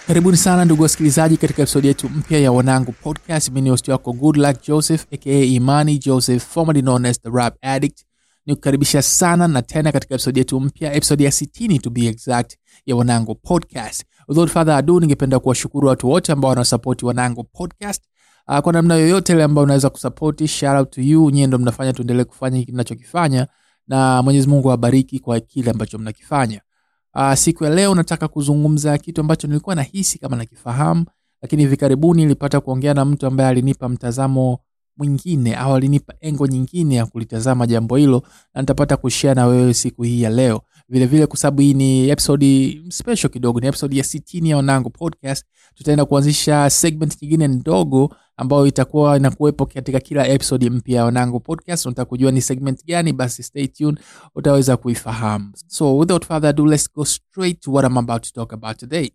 karibuni sana ndugu wasikilizaji katika episodi yetu mpya ya wanangu podcast mimi ni host wako good luck joseph aka imani joseph formerly known as the rap addict ni kukaribisha sana na tena katika episodi yetu mpya episodi ya 60 to be exact ya wanangu podcast without further ado ningependa kuwashukuru watu wote ambao wanasapoti wanangu podcast uh, kwa namna yoyote ile ambayo unaweza kusapoti shout out to you nyie ndo mnafanya tuendelee kufanya hiki tunachokifanya na mwenyezi mungu awabariki kwa kile ambacho mnakifanya uh, siku ya leo nataka kuzungumza kitu ambacho nilikuwa nahisi kama nakifahamu lakini hivi karibuni nilipata kuongea na mtu ambaye alinipa mtazamo mwingine au alinipa engo nyingine ya kulitazama jambo hilo na nitapata kushare na wewe siku hii ya leo vilevile kwa sababu hii ni episode special kidogo ni episode ya 60 ya wanangu podcast tutaenda kuanzisha segment nyingine ndogo ambayo itakuwa inakuwepo katika kila episode mpya ya wanangu podcast unataka kujua ni segment gani basi stay tuned utaweza kuifahamu so without further ado let's go straight to what I'm about to talk about today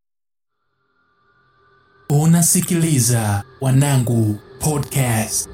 unasikiliza wanangu podcast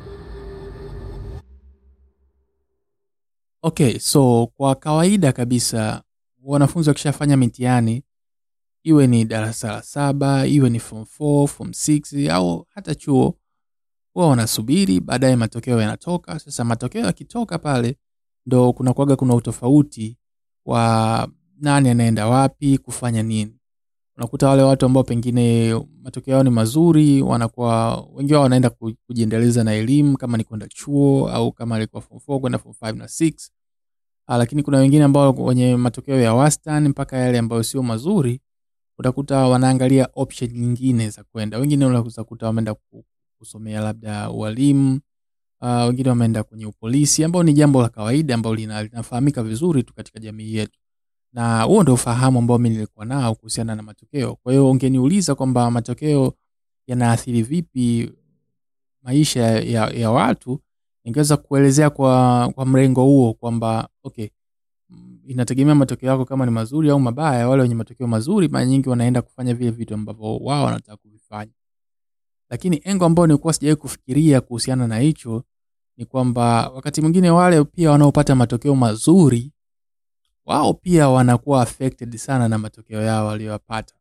okay so kwa kawaida kabisa wanafunzi wakishafanya mitihani iwe ni darasa la saba iwe ni form 4 form 6 au hata chuo huwa wanasubiri baadaye matokeo yanatoka sasa matokeo yakitoka pale ndo kunakuaga kuna utofauti wa nani anaenda wapi kufanya nini unakuta wale watu ambao pengine matokeo yao ni mazuri wanakuwa wengi wao wanaenda ku- kujiendeleza na elimu kama ni kwenda chuo au kama alikuwa form 4 kwenda form 5 na 6 Ah, lakini kuna wengine ambao wenye matokeo ya wastani mpaka yale ambayo sio mazuri utakuta wanaangalia option nyingine za kwenda wengine unaweza kuta wameenda ku- kusomea labda ualimu uh, wengine wameenda kwenye upolisi ambao ni jambo la kawaida ambao lina- linafahamika vizuri tu katika jamii yetu na huo ndo ufahamu ambao mi nilikuwa nao kuhusiana na matokeo kwa hiyo ungeniuliza kwamba matokeo yanaathiri vipi maisha ya, ya watu ningeweza kuelezea kwa, kwa mrengo huo kwamba okay mm, inategemea matokeo yako kama ni mazuri au mabaya wale wenye matokeo mazuri mara nyingi wanaenda kufanya vile vitu ambavyo wao wanataka kuvifanya lakini engo ambayo nilikuwa sijawahi kufikiria kuhusiana na hicho ni kwamba wakati mwingine wale pia wanaopata matokeo mazuri wao pia wanakuwa affected sana na matokeo yao waliyopata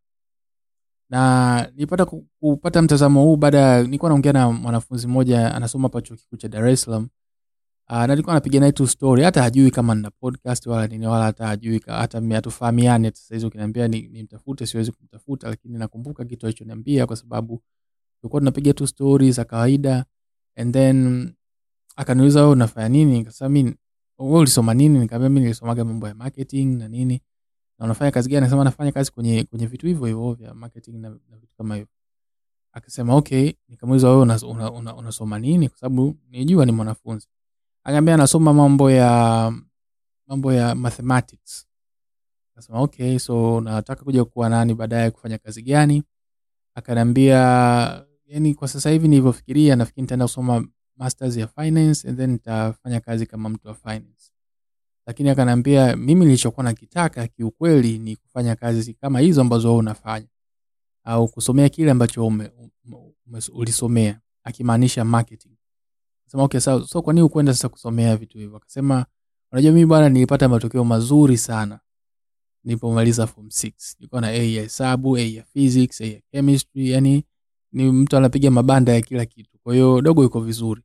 na nilipata ku- kupata mtazamo huu baada ya nilikuwa naongea na mwanafunzi mmoja anasoma hapa chuo kikuu cha dar es salaam Uh, na nilikuwa napiga naye tu story hata hajui kama nina podcast wala nini wala hata hajui ka- hata mi- hatufahamiani hata saizi ukiniambia ni- nimtafute siwezi kumtafuta lakini nakumbuka kitu alichoniambia kwa sababu tulikuwa tunapiga tu story za kawaida and then akaniuliza wewe unafanya nini nikasema mi wewe ulisoma nini nikamwambia mi nilisomaga mambo ya marketing na nini na unafanya kazi gani anasema nafanya kazi kwenye kwenye vitu hivyo hivyo vya marketing na, na vitu kama hivyo akasema okay nikamuuliza wewe unasoma una, una, unasoma nini kwa sababu nijua ni mwanafunzi akaambia anasoma mambo ya mambo ya mathematics akasema okay so nataka kuja kuwa nani baadaye kufanya kazi gani akaniambia yani kwa sasa hivi nilivyofikiria nafikiri nitaenda kusoma masters ya finance and then nitafanya kazi kama mtu wa finance lakini akaniambia mimi nilichokuwa nakitaka kiukweli ni kufanya kazi kama hizo ambazo wewe unafanya au kusomea kile ambacho ume, ume, ume, ulisomea akimaanisha marketing sema okay sawa so kwa nini ukwenda sasa kusomea vitu hivyo akasema unajua mimi bwana nilipata matokeo mazuri sana nilipomaliza form 6 nilikuwa na a ya hesabu a ya physics a ya chemistry yani ni mtu anapiga mabanda ya kila kitu kwa hiyo dogo yuko vizuri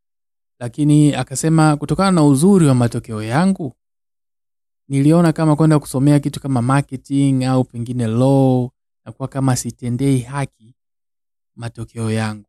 lakini akasema kutokana na uzuri wa matokeo yangu niliona kama kwenda kusomea kitu kama marketing au pengine law nakuwa kama sitendei haki matokeo yangu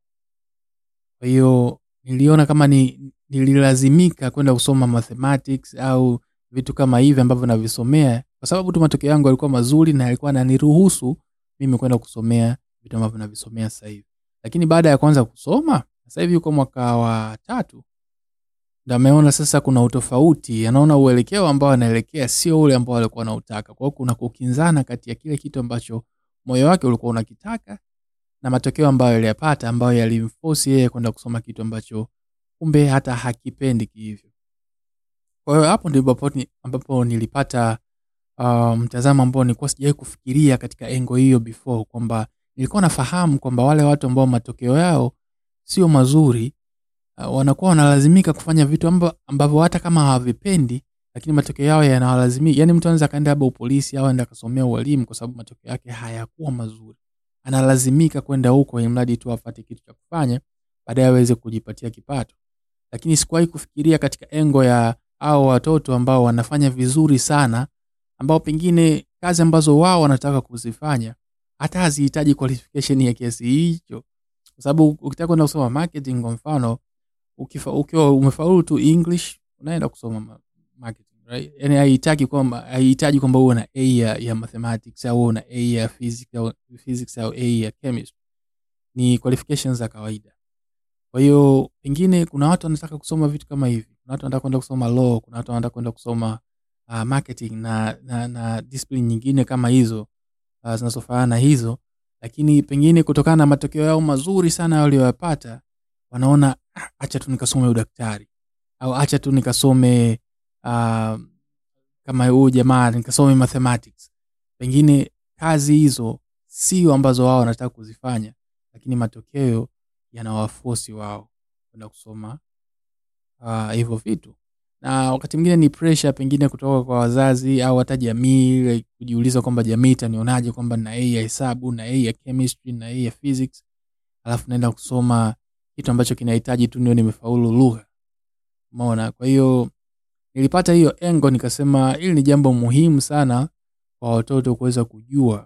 kwa hiyo niliona kama ni nililazimika kwenda kusoma mathematics au vitu kama hivi ambavyo navisomea kwa sababu tu matokeo yangu yalikuwa mazuri na yalikuwa naniruhusu mimi kwenda kusomea vitu ambavyo navisomea sasa hivi lakini baada ya kuanza kusoma sasa hivi yuko mwaka wa tatu ndo ameona sasa kuna utofauti anaona uelekeo ambao anaelekea sio ule ambao alikuwa anautaka kwa hiyo kuna kukinzana kati ya kile kitu ambacho moyo wake ulikuwa unakitaka na matokeo ambayo aliyapata ambayo yalimfosi yeye kwenda kusoma kitu ambacho kumbe hata hakipendi kihivyo kwa hiyo hapo ndipo ambapo ni- ambapo nilipata uh, mtazamo ambao nilikuwa sijawahi kufikiria katika engo hiyo before kwamba nilikuwa nafahamu kwamba wale watu ambao matokeo yao sio mazuri uh, wanakuwa wanalazimika kufanya vitu amba- ambavyo hata kama hawavipendi lakini matokeo yao yanawalazimika yani mtu anaweza akaenda labda upolisi au aenda akasomea ualimu kwa sababu matokeo yake hayakuwa mazuri analazimika kwenda huko ili mradi tu apate kitu cha kufanya baadaye aweze kujipatia kipato lakini sikuwahi kufikiria katika engo ya hao watoto ambao wanafanya vizuri sana ambao pengine kazi ambazo wao wanataka kuzifanya hata hazihitaji qualification ya kiasi hicho kwa sababu ukitaka kwenda kusoma marketing kwa mfano ukifa- ukiwa umefaulu tu english unaenda kusoma ma- marketing right yani haihitaji kwamba haihitaji kwamba uwe na a ya, ya mathematics au uwe na a ya physics au, physics au a ya chemistry ni qualifications za kawaida kwa hiyo pengine kuna watu wanataka kusoma vitu kama hivi kuna watu wanataka kwenda kusoma law kuna watu wanataka kwenda kusoma uh, marketing na, na, na discipline nyingine kama hizo uh, zinazofanana na hizo lakini pengine kutokana na matokeo yao mazuri sana walioyapata wanaona "Ah, acha tu nikasome udaktari au acha tu nikasome uh, kama huyu jamaa nikasome mathematics pengine kazi hizo sio ambazo wao wanataka kuzifanya lakini matokeo yanawafosi wao kwenda kusoma ah, hivyo vitu na wakati mwingine ni pressure pengine kutoka kwa wazazi au hata jamii like, kujiuliza kwamba jamii itanionaje kwamba na a ya hesabu na a ya chemistry na a ya physics alafu naenda kusoma kitu ambacho kinahitaji tu ndio nimefaulu lugha umeona kwa hiyo nilipata hiyo engo nikasema hili ni jambo muhimu sana kwa watoto kuweza kujua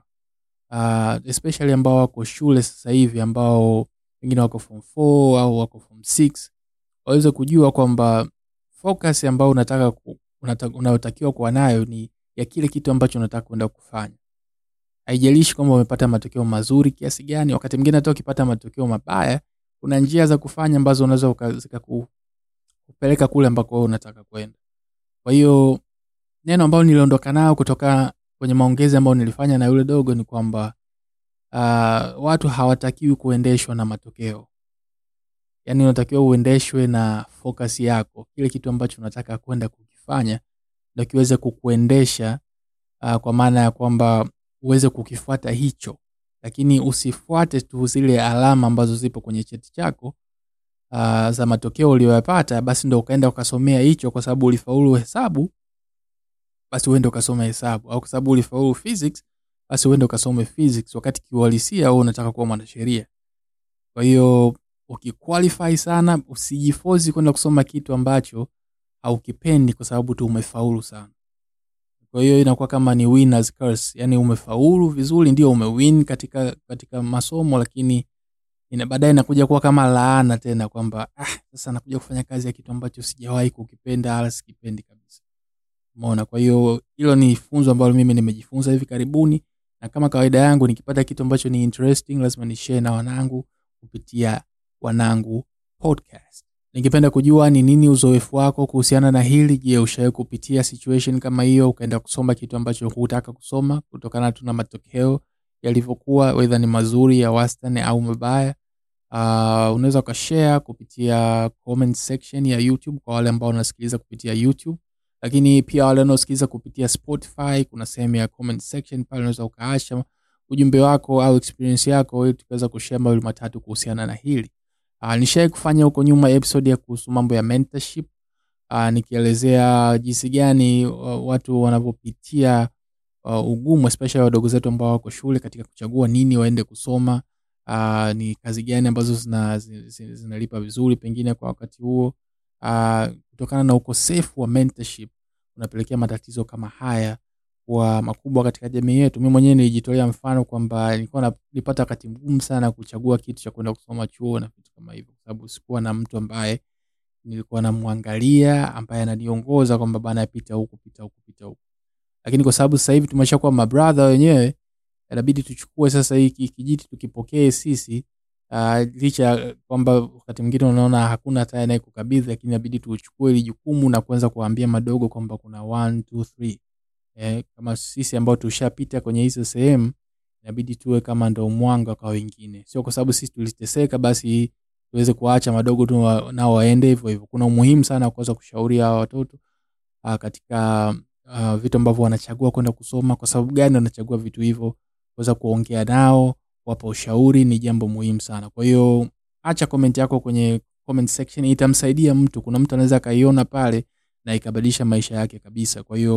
uh, especially ambao wako shule sasa hivi ambao wengine wako form 4 au wako form 6 waweze kujua kwamba focus ambayo unataka ku- unata- unayotakiwa kuwa nayo ni ya kile kitu ambacho unataka kwenda kufanya haijalishi kwamba umepata matokeo mazuri kiasi gani wakati mwingine hata ukipata matokeo mabaya kuna njia za kufanya ambazo unaweza uka- zikaku- kupeleka kule ambako wewe unataka kwenda kwa hiyo neno ambalo niliondoka nayo kutoka kwenye maongezi ambayo nilifanya na yule dogo ni kwamba uh, watu hawatakiwi kuendeshwa na matokeo yaani unatakiwa uendeshwe na focus yako kile kitu ambacho unataka kwenda kukifanya ndo kiweze kukuendesha uh, kwa maana ya kwamba uweze kukifuata hicho lakini usifuate tu zile alama ambazo zipo kwenye cheti chako uh, za matokeo uliyoyapata basi ndo ukaenda ukasomea hicho kwa sababu ulifaulu hesabu basi uende ukasome hesabu au kwa sababu ulifaulu physics basi uende ukasome physics wakati kiuhalisia wewe unataka kuwa mwanasheria kwa hiyo ukiqualify sana usijifozi kwenda kusoma kitu ambacho haukipendi kwa sababu tu umefaulu sana kwa hiyo inakuwa kama ni winners curse yani umefaulu vizuri ndio umewin katika katika masomo lakini ina baadaye inakuja kuwa kama laana tena kwamba ah, sasa nakuja kufanya kazi ya kitu ambacho sijawahi kukipenda wala sikipendi kabisa umeona kwa hiyo hilo ni funzo ambalo mimi nimejifunza hivi karibuni na kama kawaida yangu nikipata kitu ambacho ni interesting lazima ni share na wanangu kupitia wanangu podcast ningependa kujua ni nini uzoefu wako kuhusiana na hili je ushawahi kupitia situation kama hiyo ukaenda kusoma kitu ambacho hutaka kusoma kutokana tu na matokeo yalivyokuwa wedha ni mazuri ya wastani au mabaya uh, unaweza ukashare kupitia comment section ya youtube kwa wale ambao wanasikiliza kupitia youtube lakini pia wale wanaosikiliza kupitia spotify kuna sehemu ya comment section pale unaweza ukaacha ujumbe wako au experience yako ili tukaweza kushare mawili matatu kuhusiana na hili uh, nishawai kufanya huko nyuma episode ya kuhusu mambo ya mentorship uh, nikielezea jinsi gani uh, watu wanavyopitia uh, ugumu especially wadogo zetu ambao wako shule katika kuchagua nini waende kusoma uh, ni kazi gani ambazo zina, zina, zina, zinalipa vizuri pengine kwa wakati huo uh, kutokana na ukosefu wa mentorship unapelekea matatizo kama haya kuwa makubwa katika jamii yetu mi mwenyewe nilijitolea mfano kwamba nilikuwa na- nilipata wakati mgumu sana kuchagua kitu cha kwenda kusoma chuo na vitu kama hivyo kwa sababu sikuwa na mtu ambaye nilikuwa namwangalia ambaye ananiongoza kwamba bana pita huku pita huku pita huku lakini kwa sababu sasa hivi tumeshakuwa mabradha wenyewe inabidi tuchukue sasa hiki kijiti tukipokee sisi uh, licha ya kwamba wakati mwingine unaona hakuna hata anayekukabidhi lakini inabidi tuchukue ili jukumu na kuanza kuwaambia madogo kwamba kuna one, two, three. Eh, kama sisi ambao tushapita kwenye hizo sehemu inabidi tuwe kama ndo mwanga kwa wengine sio kwa sababu sisi tuliteseka basi tuweze kuwaacha madogo tu wa- nao waende hivyo hivyo kuna umuhimu sana wa kuweza kushauri hawa watoto uh, katika uh, vitu ambavyo wanachagua kwenda kusoma kwa sababu gani wanachagua vitu hivyo kuweza kuongea nao wapa ushauri ni jambo muhimu sana kwa hiyo acha comment yako kwenye comment section itamsaidia mtu kuna mtu anaweza akaiona pale na ikabadilisha maisha yake kabisa kwa hiyo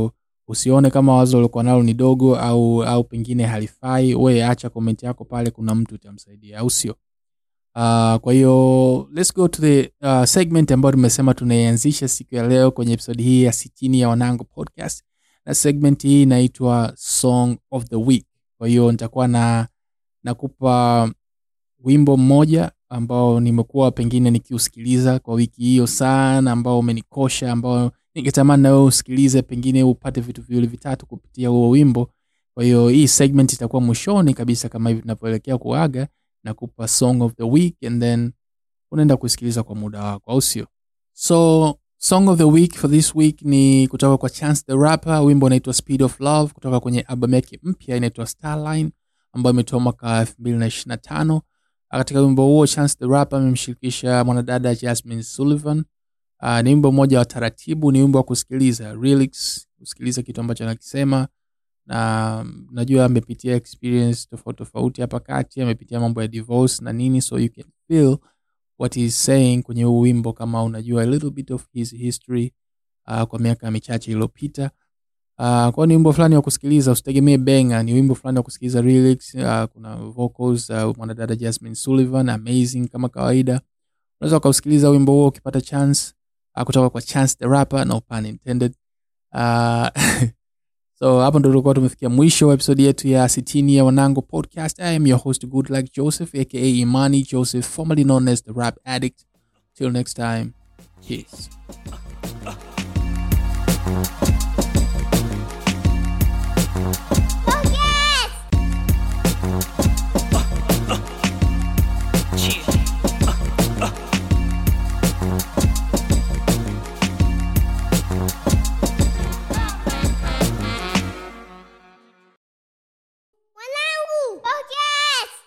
usione kama wazo uliokuwa nalo ni dogo au au pengine halifai we acha komenti yako pale kuna mtu utamsaidia au sio uh, kwa hiyo let's go to the uh, segment ambayo tumesema tunaianzisha siku ya leo kwenye episodi hii ya sitini ya wanango podcast na segment hii inaitwa song of the week kwa hiyo nitakuwa na nakupa wimbo mmoja ambao nimekuwa pengine nikiusikiliza kwa wiki hiyo sana ambao umenikosha ambao ningetamani nawe usikilize pengine upate vitu viwili vitatu kupitia huo wimbo kwa hiyo hii segment itakuwa mwishoni kabisa kama hivi tunavyoelekea kuaga na kupa song of the week and then unaenda kusikiliza kwa muda wako au sio so song of the week for this week ni kutoka kwa chance the rapper wimbo unaitwa speed of love kutoka kwenye album yake mpya inaitwa starline ambayo imetoa mwaka 2025 katika wimbo huo chance the rapper amemshirikisha mwanadada jasmine sullivan uh, ni wimbo mmoja wa taratibu ni wimbo wa kusikiliza lyrics kusikiliza kitu ambacho anakisema na najua amepitia experience tofauti tofauti hapa kati amepitia mambo ya divorce na nini so you can feel what he's saying kwenye huu wimbo kama unajua a little bit of his history uh, kwa miaka michache iliyopita uh, kwa ni wimbo fulani wa kusikiliza usitegemee benga ni wimbo fulani wa kusikiliza lyrics uh, kuna vocals uh, mwanadada jasmine sullivan amazing kama kawaida unaweza ukausikiliza wimbo huo ukipata chance uh, kutoka kwa chance the rapper no pun intended uh, so hapo ndo tulikuwa tumefikia mwisho wa episodi yetu ya sitini ya wanango podcast i am your host good luck joseph aka imani joseph formerly known as the rap addict till next time peace